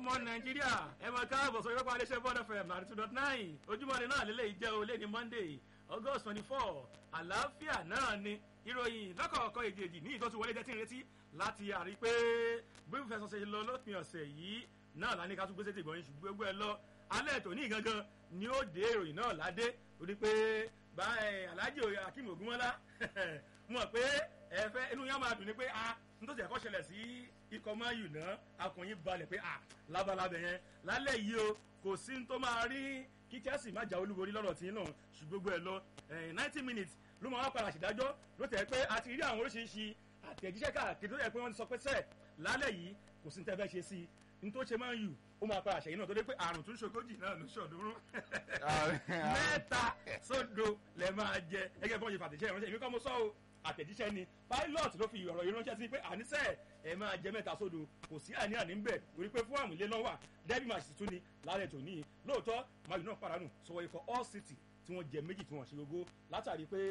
ọmọ nàìjíríà ẹ máa káàbọ̀ sórí pápá iléeṣẹ́ bọ́ọ̀dọ̀ fm ninety two dot nine ojúmọ́ ni náà lélẹ́yìí jẹ́ olé ní monday august twenty four àlàáfíà náà ni ìròyìn lọ́kọ̀ọ̀kan èjèèjì ní ìtọ́sí wọlé jẹ́ tí ń retí láti àrí pé bí fẹsọ̀ ṣe lọ lópin ọ̀sẹ̀ yìí náà lá ní ká tún gbé sétí ìgbọ̀nyìn ṣùgbọ́n gbogbo ẹ lọ alẹ́ ètò ní gangan ni ó dé ìròyìn náà ládé torí pé bá alhaji akeem ogunmọ́lá mọ̀ pé ẹ fẹ́ inú yẹn máa dùn ní pé a nítorí ẹ̀kọ́ ṣẹlẹ̀ sí ikọ̀ mayu náà akọ̀yìn balẹ̀ pé a labalábẹ̀ yẹn lálẹ́ yìí o kò sí ní tó máa rí kí chelsea má jà olúborí lọ́rọ̀ tí náà ṣùgbọ́n gbogbo ẹ lọ ninety minutes ló máa wá padà ṣèdájọ́ ló tẹ̀ pé a ti rí àwọn oríṣiríṣi àtẹ̀jíṣẹ́ káàkiri tó yẹ pé wọ́n ti sọ pé sẹ́ẹ̀ lálẹ́ yìí kò sí ní tẹ́ fẹ́ ṣe sí i ní tó ṣe máa ń yù ó máa padà ṣẹ̀yìn náà tó dé pé àrùn tún ṣogójì náà ló ṣọ̀dúnrún mẹ́ta sódo lẹ máa jẹ ẹgẹ́ bí wọ́n ṣe fàtẹ̀ṣẹ́ ìránṣẹ́ èmi kọ́ mo sọ o àtẹ̀jíṣẹ́ ni pilot ló fi ọ̀rọ̀ yìí ránṣẹ́ sí pé àníṣe ẹ máa jẹ mẹ́ta sódo kò sí àní-àní ń bẹ̀ torí pé fún àmúlé náà wà derby match tún ni lálẹ́ tòní lóòótọ́ mayu náà pàdánù sọ̀wọ́ ikọ̀ all city tí wọ́n jẹ méjì tí wọ́n ṣe gbogbo látàrí pé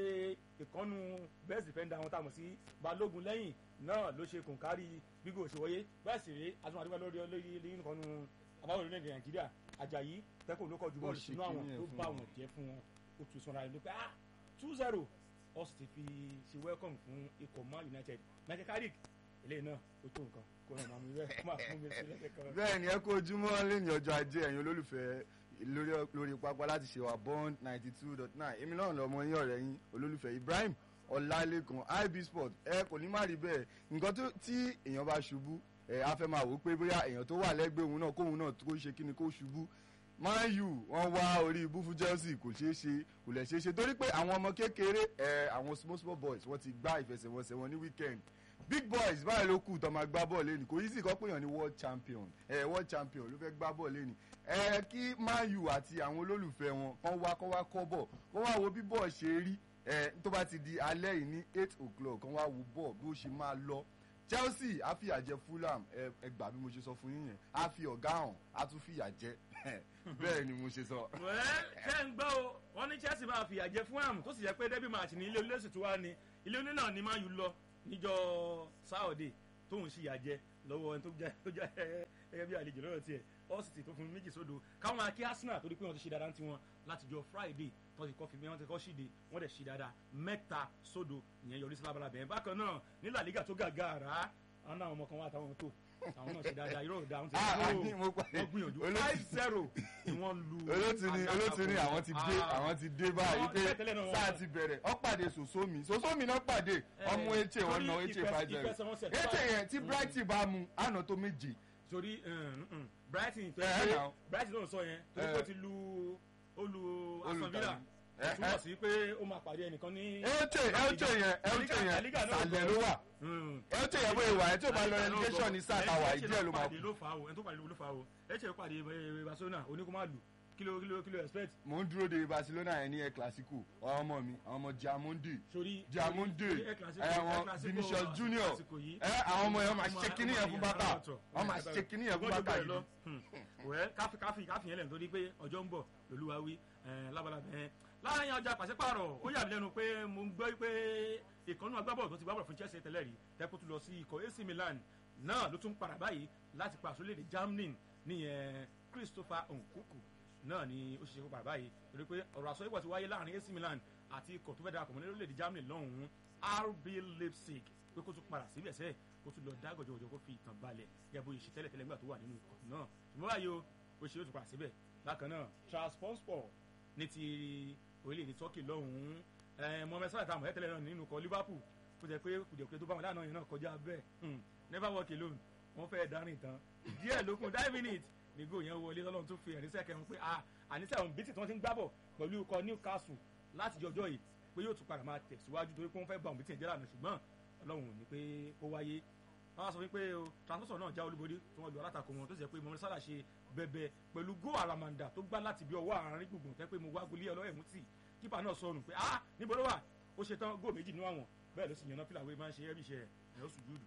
ìkànnù best defender wọn tàmọ̀ sí balógun lẹ́yìn náà ló ṣe kòǹkárí gbígbó òṣèwọ́yé bẹ́ẹ̀ sì rèé àtúntò àdúgbò lórí olóyè nìkànnù àbáwọ̀ orílẹ̀-èdè nàìjíríà àjàyí tẹ́kùn ló kọjú bọ́ọ̀lù sínú àwọn tó bá wọn jẹ́ fún wọn ó tún sanra ẹni pé ah two zero ó sì ti fi ṣe welcome fún ikọ̀ man united michael carrick eléyìí náà ó tó nǹkan kó náà máa mú ibẹ̀ máa fún mi sí lẹ́sẹ̀ kan. bẹ́ẹ̀ ni ẹ kó ojúmọ́ lẹ́yìn ọjọ́ ajé ẹ̀yin olólùfẹ́ lórí lórí pápá láti ṣe wà bond ninety two dot nine èmi náà lọ́mọ yín ọ̀rẹ́ yín olólùfẹ́ ibrahim ọ̀làlẹ́kan ib sport ẹ kò ní má rí bẹ́ẹ̀ nǹkan tí èèyàn bá ṣubú ẹ á fẹ́ máa wò ó pé bóyá èèyàn tó wà lẹ́gbẹ̀ẹ́ òun náà kóun náà kó ṣe kí ni kó ṣubú man u wọn wá orí ibú fún chelsea kò ṣeé ṣe kò lè ṣeé ṣe torí pé àwọn ọmọ kékeré ẹ àwọn small small boys wọn ti gbá ìfẹsẹ̀wọnsẹ̀ wọn ní weekend big boys báyìí ló kù tó máa gbá bọ́ọ̀lù lẹ́nu kò yí sì kọ́ péyàn ní world champion ẹ world champion ló fẹ́ gbá bọ́ọ̀lù lẹ́nu ẹ kí man u àti àwọn olólùfẹ́ wọn kán wá kán wá kọ́ bọ̀ kán wá wo bí bọ́ọ̀ ṣe rí ẹ tó bá ti di alẹ́ yìí ní eight o'clock kán wá wo bọ́ọ̀ bí ó ṣe máa lọ chelsea á fìyà jẹ fulham ẹ gbà bí mo ṣe sọ fún yín yẹn á fi ọ̀gá hàn á tún fìyà jẹ bẹ́ẹ̀ ni mo ṣe sọ. wẹ́ẹ́ ṣé ń gbọ́ o wọ́n ní chelsea máa fìyà jẹ fulham tó sì jẹ́ pé derby match ní ilé olóṣù tó wá ní ilé oní náà ni máa yù lọ níjọ́ sáọ̀dẹ̀ tóun ṣìyà jẹ lọ́wọ́ ẹni tó jẹ́ gẹ́gẹ́ bí àlejò lọ́rọ̀ tiẹ̀ ọ́sìtì tó fún méjì sódò káwọn akí arsenal torí pé wọ́n ti ṣe dáadáa tiwọn láti jọ friday tó ti kọ́ fi wọ́n ti kọ́ ṣìde wọ́n dẹ̀ ṣe dáadáa mẹ́ta sódò ìyẹn yọrí sí lábala bẹ̀rẹ̀ bákan náà ní la liga tó gàgà rà á náà ọmọ kan wà táwọn tó àwọn náà ṣe dáadáa irọ́ òdà àwọn ti ní mo pa wọ́n gbìyànjú five zero ni wọ́n lu olóòtú ni olóòtú ni àwọn ti dé àwọn ti dé báyìí pé sáà ti bẹ̀rẹ̀ ọ pàdé sòsómi sòsómi náà pàdé ọmú eche wọn náà eche five zero eche yẹn tí brighton bá mu àná tó méje. torí brighton tó yẹ brighton náà sọ yẹn torí pé ó ti lu olú aston villa túmọ̀ sí pé ó máa pàdé ẹnìkan ní. eche eche yẹn eche yẹn sàlẹ̀ ló wà eche yẹn bóyá ìwà ẹ̀ tí ó bá lọ relegation ní sáà tàwa ìdí ẹ̀ ló máa kú. ló fà á o ẹni tó pàdé ló fà á o eche pàdé barcelona oníkó má lù kilo kilo kilo expect. mo ń dúró de barcelona yẹn ní ẹ clasico ọmọ mi ọmọ diamonde diamonde ẹwọn vinicius junior ẹ àwọn ọmọ yẹn máa ṣe kíní yẹn fún bàtà wọn máa ṣe kíní yẹn fún bàtà yìí. wẹ́ káfí káfí káfí yẹn lẹ́nu torí pé ọjọ́ ń bọ̀ lolúwa wí lábalábẹ́ yẹn láàrin ọjà pàṣípààrọ̀ ó yà mí lẹ́nu pé mo ń gbọ́ pé ìkànnì agbábọ̀ tó ti gbábọ̀ fún chelsea tẹ́lẹ̀ rí tẹ́kọ̀ tó lọ sí ikọ̀ ac milan náà ló tún padà báyìí láti pa àsọlédè germany níyẹn christopher nkuku náà ni ó ṣiṣẹ́ padà báyìí torí pé ọ̀rọ̀ àsọ ìwọ̀ ti wáyé láàrin ac milan àti ikọ̀ tó fẹ́ darapọ̀ mọ́ lórílẹ̀‐èdè germany lọ́hùn-ún rb leipzig pé kó tún padà síbẹ̀ sẹ́ẹ̀ kó tún lọ dá gọ̀jọ̀gọ̀jọ̀ kó fi ìtàn balẹ̀ gẹ́gẹ́ bó ṣe tẹ́lẹ̀ tẹ́lẹ̀ nígbà tó wà nínú ikọ̀ náà ṣùgbọ́n báyìí o ó ṣe ó tún padà síbẹ̀ bákan náà transport ní ti orílẹ̀-èdè turkey lọ́hùn-ún mohammed salah tààmù ẹ̀tẹ́lẹ̀ náà nínú ikọ̀ liverpool kó jẹ́ pé kùdìẹ̀kùdìẹ̀ tó bá wọn láàánú yẹn náà kọjá bẹ́ẹ̀ never walk alone wọ́n fẹ́ dárìn tán díẹ̀ lókun nine minutes nígbò yẹn wọlé lọ́lọ́run tó fi ẹ̀rí sẹ́kẹ̀ wọn pé àníṣe àwọn bítì tí wọ́n ti ń gbábọ̀ pẹ̀lú ikọ̀ newcastle láti jọjọ́ yìí pé yóò tún padà máa tẹ̀síwájú torí pé wọ́n fẹ́ bá àwọn bítì ẹ̀jẹ̀ lànà ṣùgbọ́n ọlọ́run ò ní pé ó wáyé wọ́n sọ wípé o transport náà já olúborí tí wọ́n lu alátakò wọn tó sì jẹ́ pé mohammed salah ṣe bẹ̀bẹ̀ pẹ̀lú go aramanda tó gbá láti bí ọwọ́ àárín gbùngbùn tẹ́ pé mo wá gbolí ọlọ́yẹ̀ mú tì kípa náà sọnù pé ah níbo ló wà ó ṣe tán góò méjì nínú àwọn bẹ́ẹ̀ ló sì yànnà fìlà wé máa ń ṣe ẹ́bí iṣẹ́ ẹ̀ ó sùn júùdù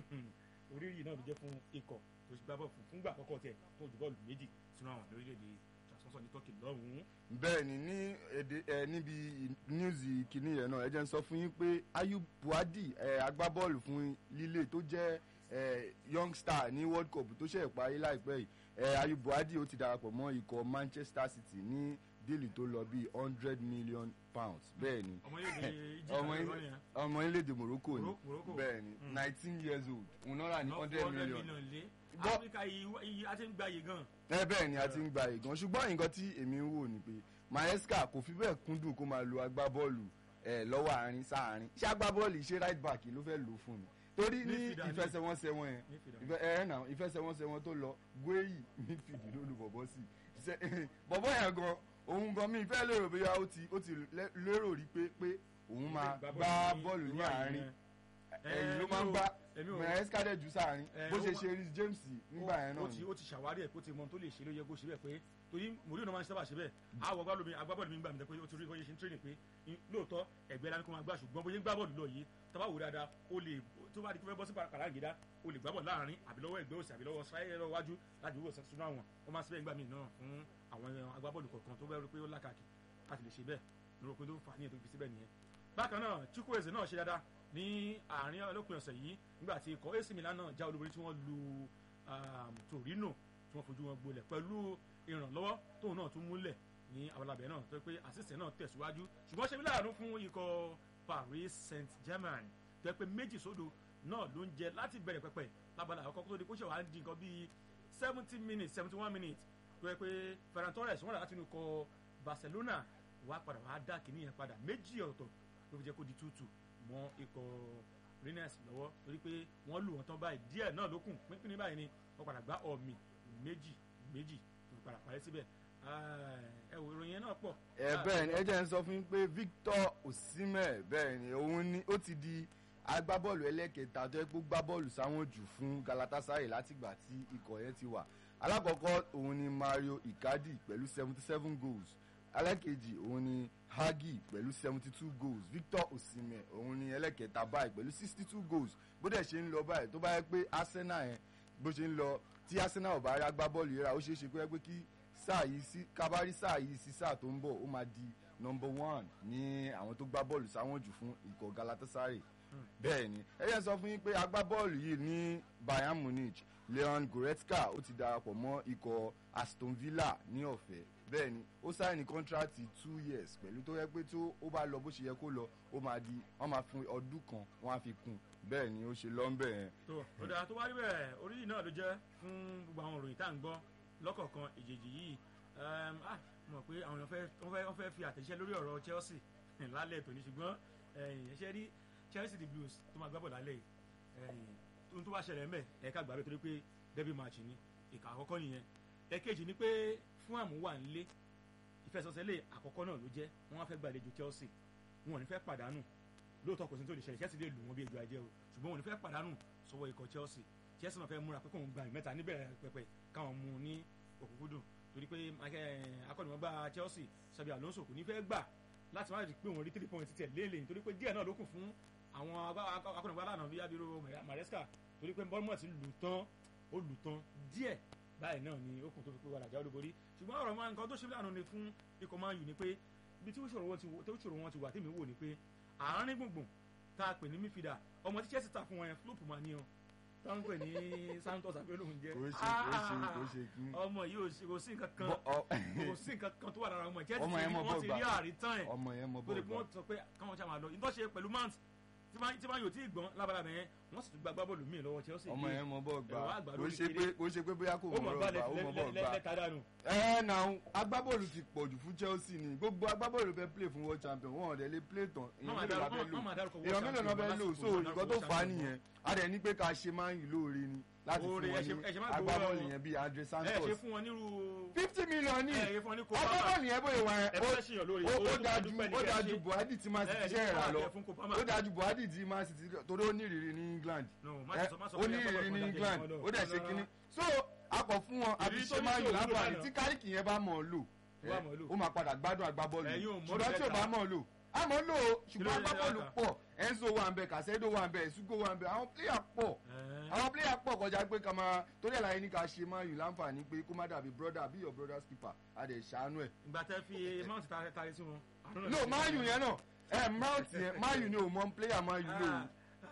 oríyìn náà ló jẹ́ fún ikọ̀ tó gbá bọ́ fún fúngbà àkọ́kọ́ tẹ̀ tó ju bọ́ọ̀lù méjì sínú àwọn lórílẹ̀‐èdè transport ní turkey lọ́hùn-ún. bẹ́ẹ̀ ni ní èdè ẹ níbi níwùsì kìíní yẹn náà ẹ jẹ́ ń sọ fún yín pé ayub buhadi ẹ agbábọ́ọ̀lù fún líle tó jẹ́ eh, young star ní world cup tó ṣe parí láìpẹ́ yìí eh, ayub buhari ó ti darapọ̀ mọ́ ikọ̀ manchester city ní díìlì tó lọ bíi hundred million pounds bẹ́ẹ̀ ni ọmọ yóò di Egypt ọmọ àti ilé- London yẹn. ọmọ orílẹ̀-èdè morocco ni Moro- Morocco. bẹ́ẹ̀ ni Mm. nineteen years old òun náà rà ní Lọ hundred fún million lé Bọ́- áfíríkà yìí yìí a ti ń gba yìí gan. ẹ bẹ́ẹ̀ ni a ti ń gba ìgan ṣùgbọ́n nǹkan tí èmi ń wò ni pé maesca kò fi bẹ́ẹ̀ kúndùn kó máa lo agbábọ́ọ̀lù ẹ̀ lọ́wọ́ àárín sáàárín ṣé agbábọ́ọ̀lù ṣé right back ló fẹ́ lò fún mi torí ní Midfielder ni. ìfẹsẹ̀wọnsẹ̀ wọn yẹn Midfielder. ìfẹ ẹ nà ìfẹsẹ̀wọnsẹ̀ wọn tó lọ gbéyì midfield ló lu bọ̀bọ̀ sí Ṣe- bọ̀bọ̀ yẹn gan òun gan mi ìfẹ́ lérò bóyá ó ti ó ti lé- lérò rí pé pé òun máa gbá bọ́ọ̀lù ní àárín ẹ̀yìn ló máa ń gbá èmi ò maesca dẹ̀ jù sáàárín Eh, bó ó ṣe wá- ṣe Reece James nígbà yẹn ó náà ti ni ó ti ṣàwárí ẹ̀ kó ti mọ ohun tó lè ṣe ló yẹ kó ṣe bẹ́ẹ̀ pé torí mòríò náà máa ń sábà ṣe bẹ́ẹ̀ àwọ̀ agbábọ́ọ̀lù mi agbábọ́ọ̀lù mi ń gbà mí pé ó ti rí bóyá ṣe ń tírénì pé in- lóòótọ́ ẹgbẹ́ lánàá kó máa gbà ṣùgbọ́n bóyá ń gbá bọ́ọ̀lù lọ yìí tọ́ba wò dáadáa ó lè tó bá di pé fẹ́ bọ́ sí kàràǹgídá ó lè gbá bọ́ọ̀lù láàrin àbí lọ́wọ́ ẹgbẹ́ òsì àbí lọ́wọ́ sáyẹ́ lọ́wọ́ wájú láti wíwò sínú àwọn ó máa ń síbẹ̀ ńgbà mí náà fún àwọn agbábọ́ọ̀lù kọ̀ọ̀kan tó bẹ́ẹ̀ pé ó lákàkì láti lè ṣe bẹ́ẹ̀ lórí pé tó fà á ní ètò ìfi síbẹ̀ nìyẹn bákan náà chukwueze náà ṣe dáadáa ní àárín olópin ọ̀sẹ̀ yìí nígbà tí ikọ̀ ac milan náà já olúborí tí wọ́n lu um, torino tí wọ́n fojú wọn gbolẹ̀ pẹ̀lú ìrànlọ́wọ́ tóun náà tún múlẹ̀ ní abalabẹ̀ náà tó pé àṣìṣe náà tẹ̀síwájú ṣùgbọ́n ṣe mí láàánú fún ikọ̀ paris saint germain tó yẹ pé méjì sódò náà ló ń jẹ láti bẹ̀rẹ̀ pẹ̀pẹ̀ lábala àkọ́kọ́ tó di kó ṣe wàá di nǹkan bíi seventy minutes seventy one minutes tó yẹ pé ferran torres wọ́n rà láti inú ikọ̀ barcelona wàá padà wàá dá kìíní yẹn padà méjì ọ̀tọ̀ ló fi jẹ́ kó di tútù mọ́ ikọ̀ rennes lọ́wọ́ torí pé wọ́n lù wọ́n tán báyìí díẹ̀ náà ló kùn pínpín ní báyìí ni wọ́n padà gbá ọ̀mì méjì méjì tó fi padà parí síbẹ̀ ẹ wò ìròyìn yẹn náà pọ̀. ẹ bẹ́ẹ̀ ni ẹ jẹ́ ń sọ fún yín pé Victor Osimhen bẹ́ẹ̀ ni òun ni ó ti di agbábọ́ọ̀lù ẹlẹ́kẹta tó yẹ kó gbá bọ́ọ̀lù sáwọn jù fún Galatasaray látìgbà tí ikọ̀ yẹn ti wà alákọ̀ọ́kọ́ òun ni Mario Icardi pẹ̀lú seventy seven goals alákejì òun ni Hagi pẹ̀lú seventy two goals Victor Osimhen òun ni ẹlẹ́kẹta báyìí pẹ̀lú sixty two goals bó dẹ̀ ṣe ń lọ báyìí tó bá yẹ pé Arsenal yẹn bó ṣe ń lọ tí Arsenal ò bá rí agbábọ́ọ̀lù yẹn rà ó ṣeé ṣe kó yẹ pé kí sáà yìí sí kábárí sáà yìí sí sáà tó ń bọ̀ ó máa di number one ní àwọn tó gbá bọ́ọ̀lù sáwọn jù fún ikọ̀ Galatasaray bẹ́ẹ̀ ni ẹ yẹn sọ fún yín pé agbábọ́ọ̀lù yìí ní Bayern Munich Leon Goretzka ó ti darapọ̀ mọ́ ikọ̀ Aston Villa ní ọ̀fẹ́ bẹ́ẹ̀ ni ó sáìnì kọ́ńtrátì two years pẹ̀lú tó yẹ pé tó ó bá lọ bó ṣe yẹ kó lọ ó máa di wọ́n máa fún ọdún kan wọ́n á fi kún bẹ́ẹ̀ ni ó ṣe lọ́ńbẹ̀ yẹn. tó ó dáa tó wá rí bẹ́ẹ̀ orí yìí náà ló jẹ́ fún gbogbo àwọn òròyìn tá à ń gbọ́ lọ́kọ̀ọ̀kan ìjèjì yìí um, ah, mo mọ̀ pé àwọn èèyàn fẹ́- wọ́n fẹ́ wọ́n fẹ́ fi àtẹ̀jíṣẹ́ lórí ọ̀rọ̀ Chelsea lálẹ́ tòní ṣùgbọ́n ẹ̀ṣẹ́ rí Chelsea the Blues tó máa gbábọ̀ lálẹ́ yìí ẹ̀yìn, ohun tó wá ṣẹlẹ̀ mẹ́ ẹ̀ka gbàgbé torí pé derby match ni ìkà àkọ́kọ́ nìyẹn ẹ̀kejì ni pé fún àmúwà ńlé ìfẹsọ̀sẹ́lẹ̀ àkọ́kọ́ náà ló jẹ́ wọ́n wá fẹ́ gbàlejò Chelsea wọn ò ní fẹ́ pàdánù lóòótọ́ kò sí tó lè ṣẹlẹ̀ Chelsea lè lù wọ́n bí ejò ajẹ́ o ṣùgbọ́n wọn ò ní fẹ́ pàdánù sọ́wọ́ ikọ̀ Chelsea Chelsea náà fẹ́ múra pé kóun gba ìmẹ́ta níbẹ̀rẹ̀ pẹ̀pẹ̀ káwọn mú un ní òkúkúdùn torí pé eh, akọ́nìmọ̀gbá Chelsea Xabi Alonso kò ní fẹ́ gbà láti má rí pé òun rí three points tiẹ̀ léèlè torí pé díẹ̀ náà ló kù fún àwọn agbá- akọ́nìmọ̀gbá lánàá bí abiro Maresca torí pé Bournemouth lù tán ó lù tán díẹ̀ báyìí náà ni ó kùn tó fi pé wàdà já olúborí ṣùgbọ́n ọ̀rọ̀ máa nǹkan tó ṣe lánàá ni fún ikọ̀ Man U ni pé ibi tí ìṣòro wọn ti wò- tí ìṣòro wọn ti wà tèmi wò ni pé àárín gbùngbùn tá a pè ní midfielder ọmọ tí Chelsea ta fún wọn yẹn flop máa ní ọ tá a ń pè ní Santos àbí olóhùn jẹ kò ṣe kò ṣe kò ṣe kí. ọmọ yìí ò sí- kò sí nǹkan kan Bọ́- ọ- kò sí nǹkan kan tó wà lára ọmọ yìí Chelsea Ọmọ ti yẹn rí mọ wọ́n ti bọ́ọ̀ rí gbà. àrítàn ẹ̀ ọmọ yẹn mọ tó lè bọ́ọ̀lù pé wọ́n sọ pé káwọn ṣáà máa lọ ìtọ́ ṣe pẹ̀lú mount tí máa tí máa yóò tí ì gbọ́n lábàlá bẹ̀yẹn wọ́n sì tún gba agbábọ́ọ̀lù míì lọ́wọ́ Chelsea ọmọ yẹn mọ bọ́ọ̀ gbà ẹ̀rọ àgbà kò lórí ṣe kiri. pé kò ṣe pé bóyá kò ó mọ mọ̀ bọ́ọ̀ bá gbà ó mọ bọ́ọ̀ gbà. lẹ́ta dànù. ẹ na agbábọ́ọ̀lù ti pọ̀jù fún Chelsea ni gbogbo agbábọ́ọ̀lù fẹ́ play fún world champion wọn ò dẹ̀ lè play tán èèyàn máa mélòó la dárúkọ- fẹ́ lò wọ́n máa dárúkọ world èèyàn mélòó la fẹ́ champion lò lásìkò so wọn nǹkan dárúkọ tó world fà á champion nìyẹn a dẹ̀ ní pé ká ṣe máa ń yìí lóore ni láti fún Oore, wọn ẹ ṣe- ní ẹ ṣe má gbowó agbábọ́ọ̀lù lọ́wọ́. yẹn bíi Andre ẹ ṣe Santos fún wọn nírú. fifty million ní ẹ ṣe fún wọn ní kó agbábọ́ọ̀lù yẹn bóyá wà ẹ yẹn fẹ́ ṣèyàn lórí ó owó ó tó dájú dúpẹ́ ní ó kẹ́ ẹ dájú ṣe. Buhari tí máa ẹ ti ní ṣe ìrà kó lọ àtẹ fún Kopama. ó dájú Buhari tí máa ti torí ó ní ìrírí ní England No, má ẹ, sọ- má sọ ó pé ní ẹ gbọ́dọ̀ ìrírí ní kọjá England jẹ́ ìwọ́n ó dẹ̀ lọ. ṣe kínní so akọ̀ fún wọn àbí Ìrírí tó ṣe ní máa tí yù ò wúlò láǹfààní lánàá. tí kárìkì yẹn bá mọ̀ ọ́ lò Tó bá mọ̀ ọ́ lò. ó máa padà gbádùn agbábọ́ọ̀lù Ẹ̀yin ò yìí mọ̀ ṣùgbọ́n tí ò lẹ́ta. bá mọ̀ ọ́ lò á mọ̀ ọ́ lò ó ṣùgbọ́n Kí ló dé agbábọ́ọ̀lù lẹ́ta? pọ̀ Enzo wà ń bẹ Casedo wà ń bẹ Sugo wà ń bẹ àwọn pléyà pọ̀ Ẹ. àwọn pléyà pọ̀ kọjá pé ká máa torí ẹ̀ láyé ní ká ṣe máa yù láǹfààní pé kó má dàbí brother bí your brother's keeper a dẹ̀ ṣàánú ẹ̀ ìgbà tẹ fi mount tari tari sí wọn. àánú náà no ti máa ṣe yù wọn. yẹn náà ẹ mount yẹn máa yù ni ò mọ pléyà máa yù lò ó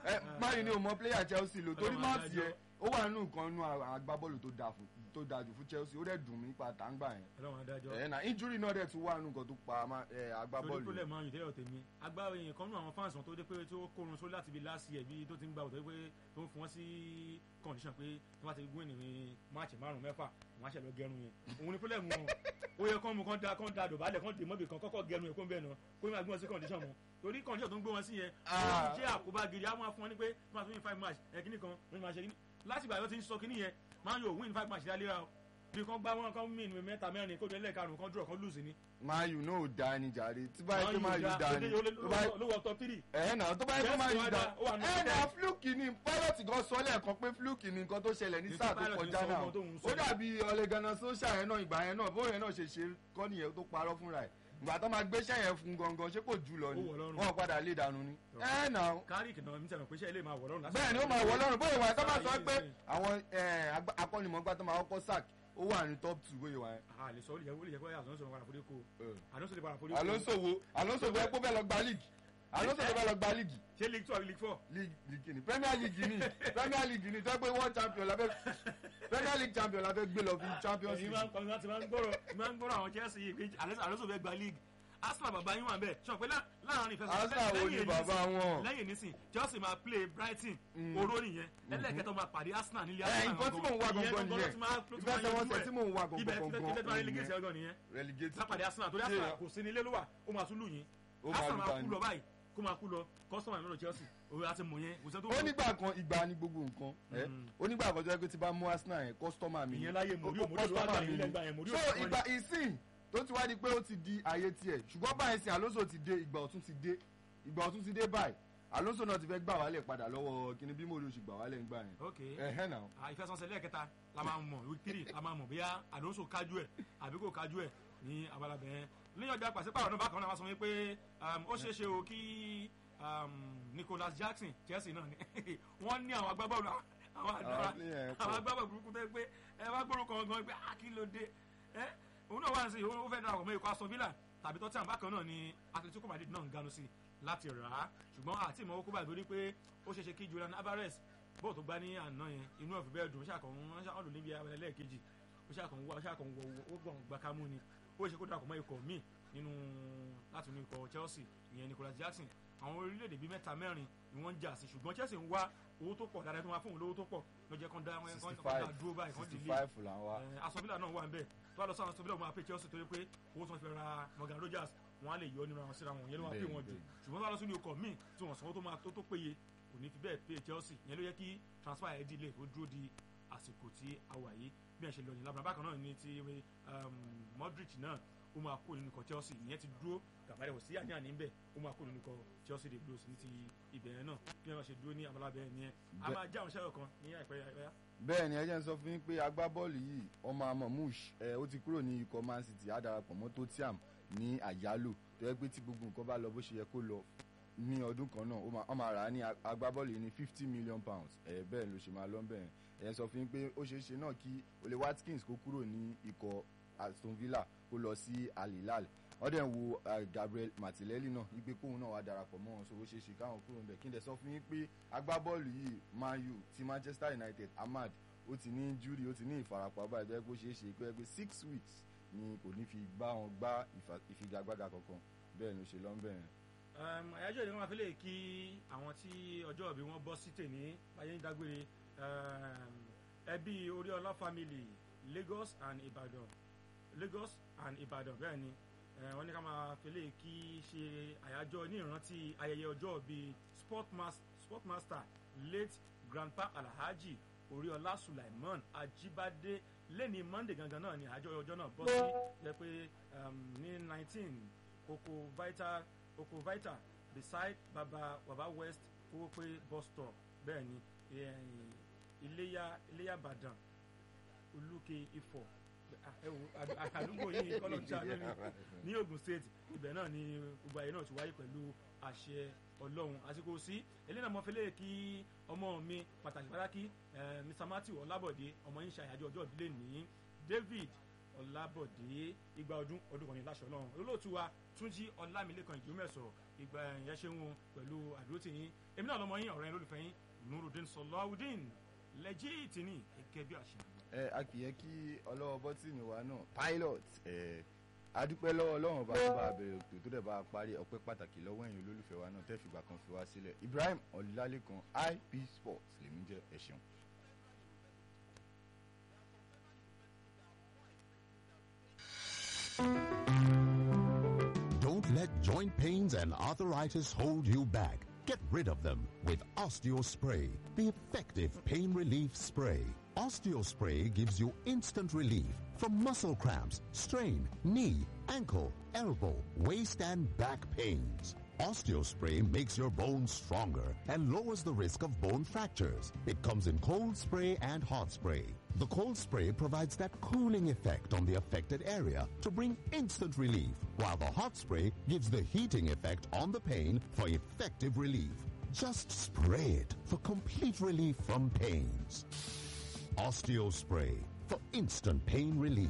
ẹ máyì ni o mọ player Chelsea lò torí Ọlọ́run máàtì adájọ́. yẹn ó wà nínú nǹkan nínú àwọn agbábọ́ọ̀lù tó dáa fún tó dáa jù fún Chelsea ó dẹ̀ dùn mí pa tàǹgbà yẹn ọlọ́run adájọ́ ẹ̀ na injury náà dẹ̀ tún wà nínú nǹkan tó pa má- ẹ, torí agbábọ́ọ̀lù pé lẹ́ẹ̀mọ́ ayùn tẹ́yọ̀ tèmi agbára èèyàn kan nínú àwọn fans wọn tó dé pé tí ó kórun sórí láti ibi last year bí tó ti ń gba òtọ́ pé tó ń fún wọn sí condition pé tí wọ́n ti win ní máàcì márùn mẹ́fà wọ́n á ṣẹ̀ lọ gẹrun yẹn òun ni pílẹ̀ mu wọn ó yẹ kán mu kán da kán da dòbálẹ̀ kán dè mọ́bì kan kọ́kọ́ gẹrun yẹn kó ń bẹ̀ náà kó má gbé wọn sí condition mọ́ torí condition tó ń gbé wọn sí yẹn ó Ah. ti jẹ́ àkóbá gidi á máa fún wọn ní pé wọ́n máa tún win five match ẹ̀ kíní kan wọ́n máa ṣe kíní láti ìgbà yóò ti ń sọ kíní yẹn máa ń yóò win five match dáléra o bí kan gbá wọn kan mìn mẹ́ta mẹ́rin kó délẹ̀ karùn-ún kan draw kan lose ni Man U náà ò da ni jàre tí báyìí pé Man U da ni tó báyìí ló wọ top three. ẹ̀ náà tó báyìí pé Man U Chelsea da wá dá, ó wà ní ẹ̀ ten. náà fluke ni pilot gan sọ lẹ́ẹ̀kan pé fluke ni nǹkan tó ṣẹlẹ̀ ní Ní sáà tí tó pilot kọjá ń sọ náà ọmọ tó ń sọ. ó dàbí ọ̀lẹ́gànnà sọ́ṣà yẹn náà ìgbà yẹn náà bóyá náà ṣe ṣe kọ́ nìyẹn tó parọ́ fúnra ẹ̀ ìgbà tó máa gbéṣẹ́ yẹn fún gangan ṣé kò jù lọ ni Ó wọ̀ lọ́rùn. wọ́n padà lé dànù ni ẹ̀ náà kárìk náà mi tẹ̀wọ̀n pé iṣẹ́ ilé máa wọ̀ lọ́rùn lásìkò. bẹ́ẹ̀ ni ó máa wọ lọ́rùn bóyá ìwà tó máa sọ Sáà pé yìí àwọn eh, agba- akọ́nimọ̀ọ́gbá tó máa kọ́kọ́ sack ó wà ní top two bóyá ìwà yẹn. a lè sọ ó lè jẹ́ ó lè jẹ́ pé àlọ́sọ̀ padà forí ko àlọ́sọ̀ lè padà forí ko. Alonso wo Alonso fẹ́ kó fẹ́ lọ gba league Alonso tó fẹ́ lọ gba league ṣé league two àbí league four. league league ni Premier League ni Premier League ni tó pé world champion la fẹ́ Premier League champion la fẹ́ gbé lọ fi champions èyí league. máa ń kọ́ láti máa ń gbọ́rọ̀ máa ń gbọ́rọ̀ àwọn Chelsea yìí pé àlọ́sọ̀ fẹ́ gba league Arsenal bàbá yín wà bẹ́ẹ̀ sọ pé lá- láàrin ìfẹsẹ̀ Arsenal wo ni bàbá wọn. lẹ́yìn nísìn Chelsea máa play Brighton Mm. oró nìyẹn ẹlẹ́kẹ̀tọ́ máa pàdé Arsenal nílé ẹ Arsenal nǹkan tí mò ń wá Ìyẹn gangan ló nìyẹn ti máa- ló ti máa ìfẹsẹ̀wọnsẹ̀ yanjú ẹ̀. tí mò ń wá ibẹ̀ gangan tí tẹ́tẹ́ bá relegate gangan ọgọ́ nìyẹn relegate lápàdé Arsenal torí Ṣé- Arsenal kò sí nílé ló wà ó máa tún lù yín Ó máa Arsenal lù máa ta kú ni. lọ báyìí kó máa kú lọ kọ́sọ́mà ìmọ̀lò Chelsea òwe àti mọ̀ yẹn kò sẹ́ tó ó nígbà kan ìgbà ní gbogbo nǹkan ẹ Mm. ó nígbà kan tó yẹ pé tí bá mú Arsenal yẹn kọ́sítọ́mà mi ni. ìyẹn láyé Mourinho Ó- Mourinho ló wá customer gbà mi yín ni. lẹ́gbàá yẹn Mourinho so ló wá ìgbà ìsìn tó ti wá di pé ó ti di ayé tiẹ̀ ṣùgbọ́n báyìí sin Alonso ti dé ìgbà ọ̀tún ti dé ìgbà ọ̀tún ti dé báyìí Alonso náà ti fẹ́ gbà wálẹ̀ padà lọ́wọ́ kíni bí Mourinho ṣì gbà wálẹ̀ ń gbà yẹn ok ẹ̀hẹ́ náà Ah, ìfẹsọ̀nsẹ̀ lẹ́ẹ̀kẹta la máa mọ̀ week three la máa mọ̀ bóyá Alonso kájú ẹ̀ àbí kò kájú ẹ̀ ní abala bẹ́ẹ̀ lẹ́yìn ọjà pàṣípààrọ̀ náà bákan náà wá sọ wípé um, ó ṣeé ṣe o kí um, Nicholas Jackson Chelsea náà ni wọ́n ní àwọn agbábọ́ọ̀lù àwọn àdúrà Àwọn player yẹn pọ̀. àwọn agbábọ́ọ̀lù burúkú tẹ́ pé ẹ wá gbórúkọ gangan pé ah kí ló dé ẹ òun náà wá sí ó fẹ́ darapọ̀ mọ́ ikọ̀ Aston Villa tàbí Tottenham bákan náà ni Atletico Madrid náà ń ganu sí láti rà á ṣùgbọ́n àti ìmọ̀ okó báyìí torí pé ó ṣeé ṣe kí Julian Alvarez bọ́ọ̀ tó gbá ní àná yẹn inú ọ̀fìn bẹ́ẹ̀ dùn ó ṣàkàn wọ́n ṣàkàn lò níbi abẹ́lẹ́ lẹ́ẹ̀kejì ó ṣàkàn wọ ó ṣàkàn wọ ó gbọ̀n gbàkámú ni ó ṣe kó darapọ̀ mọ́ ikọ̀ míì nínú láti inú ikọ̀ Chelsea ìyẹn Nicholas Jackson àwọn orílẹ̀-èdè bíi mẹ́ta mẹ́rin ni wọ́n ń jà sí ṣùgbọ́n Chelsea ń wá owó tó pọ̀ dáadáa tó máa fún òun lówó tó pọ̀ lọ́jọ́ kan dá wọn kan sixty kan dá five dúró báyìí kan sixty dìlé five là ń wá Eh, Aston Villa náà wà nbẹ tó bá lọ sí Aston Villa wọn máa pay Chelsea torí pé owó tí wọn fi ra Morgan Rogers wọn á lè yọ nínú àwọn síra wọn yẹn ló máa pay Bẹ́ẹ̀, wọn jù bẹ́ẹ̀. ṣùgbọ́n tó bá lọ sí ní ọkọ̀ míì tí wọ́n sanwó tó máa tó tó péye kò ní fi bẹ́ẹ̀ pay Chelsea yẹn ló yẹ kí transfer ẹ̀ di ilé kó dúró di àsìkò tí a wà yìí bí ẹ̀ ṣe lọ ní labra bákan náà ní ti um, Modric náà ó máa kó nínú ikọ̀ Chelsea ìyẹn ti dúró gàbárẹ̀ kò sí àní-àní ń bẹ̀ ó máa kó nínú ikọ̀ Chelsea the Blues ní ti ibẹ̀ yẹn náà bí wọ́n ṣe dúró ní abala bẹ́ẹ̀ yẹn a Bẹ́ẹ̀. máa já àwọn iṣẹ́ kan ní àìpẹ́ àìpẹ́ bẹ́ẹ̀ ni ẹ jẹ́ n sọ fún yín pé agbábọ́ọ̀lù yìí ọmọ amọ̀músh ẹ ó ti kúrò ní ikọ̀ Man City á darapọ̀ mọ́ Tottenham ní àyálò tó yẹ pé tí gbogbo nǹkan bá lọ bó ṣe yẹ kó lọ ní ọdún kan náà ó máa- ó máa rà á ní ag- agbábọ́ọ̀lù yìí ní fifty million pounds ẹ bẹ́ẹ̀ ló ṣe máa lọ bẹ́ẹ̀ ẹ sọ fún yín pé ó ṣeé ṣe náà kí Ole Watkins kó kúrò ní ikọ̀ Aston Villa kó lọ sí Al Hilal wọ́n dẹ̀ ń wo eh, Gabriel Martinelli náà wípé kóun náà wá darapọ̀ mọ́ wọn so ó ṣeé ṣe káwọn kúrò níbẹ̀ kí n dẹ̀ sọ fún yín pé agbábọ́ọ̀lù yìí Man U ti Manchester United Ahmad ó ti ní injury ó ti ní ìfarapa báyìí tó yẹ kó ṣeé ṣe kó yẹ pé six weeks ni kò ní fi bá wọn gbá ìfà- ìfigagbága kankan bẹ́ẹ̀ ló ṣe lọ́nbẹ̀ yẹn. Um, àyájọ́ ìdí wọn fi lè kí àwọn tí ọjọ́ ìbí wọn bọ́ sí tèmi báyé ń dágbére um, ẹbí Oríọlá family Lagos and Ibadan Lagos and Ibadan bẹ́ẹ̀ ni eh, wọ́n ní ká máa fi lè kí ṣe àyájọ́ ní ìrántí ayẹyẹ ọjọ́ ìbí sportmas- sportmaster late grandpa Alhaji Oríọlá Sulaiman Ajibade lẹ́ni Monday gangan náà ni àyájọ́ ọjọ́ náà bọ́ sí jẹ́ pé um, ní nineteen oko vital oko vital beside baba baba west kówópé bus stop bẹ́ẹ̀ ni eh, iléyà iléyà ìbàdàn olúke ifọ̀ ah, ẹ wo, àdú- àdúgbò yìí kọ́lọ̀ tí a lórí ní Ogun State ibẹ̀ náà ni gbogbo ayé náà ti wáyé pẹ̀lú àṣẹ Ọlọ́run àsìkò sí eléyìí náà mo fi lè kí ọmọ mi pàtàkì pàtàkì eh, Mr Matthew Ọlábọ̀dé ọmọ yín ṣe àyájọ́ ọjọ́ ìbílẹ̀ ní David ọlábọ̀dé igba ọdún ọdún kan ní láṣọ náà olóòtú wa túnjí ọlámilékan ìjùmẹ̀sọ̀ ìgbà ẹ̀yẹ ṣe wọn pẹ̀lú àdúrótì yín èmi náà lọmọ yín ọ̀rẹ́ yín lólùfẹ́ yín nurudin sọláwùdín lẹ́jìtì ní gẹ́gẹ́ bí àṣà. ẹ a kì í yẹ kí ọlọ́wọ́ bọ́tìnì wa náà pilot ẹ adúpẹ́ lọ́wọ́ ọlọ́run bá tó bá a bẹ̀rẹ̀ ètò tó dẹ̀ bá a parí ọpẹ́ pàtàkì lọ́wọ́ ẹ̀yin olólùfẹ́ wa náà tẹ́ fìgbà kan fi wá sílẹ̀ ibrahim ọlálékan ip sports lèmi jẹ́ ẹ ṣeun. Don't let joint pains and arthritis hold you back. Get rid of them with OsteoSpray, the effective pain relief spray. OsteoSpray gives you instant relief from muscle cramps, strain, knee, ankle, elbow, waist and back pains. OsteoSpray makes your bones stronger and lowers the risk of bone fractures. It comes in cold spray and hot spray. The cold spray provides that cooling effect on the affected area to bring instant relief, while the hot spray gives the heating effect on the pain for effective relief. Just spray it for complete relief from pains. OsteoSpray for instant pain relief.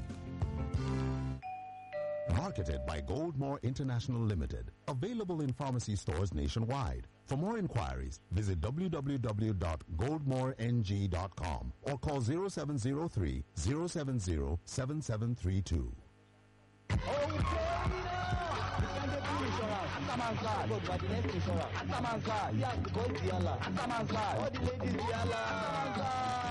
Marketed by Goldmore International Limited. Available in pharmacy stores nationwide. For more inquiries, visit www.goldmoreng.com or call 0703 070 7732. Atamansa, God, by the next insurance. Atamansa, yes, go to Yala. Atamansa, all the ladies Yala. Atamansa.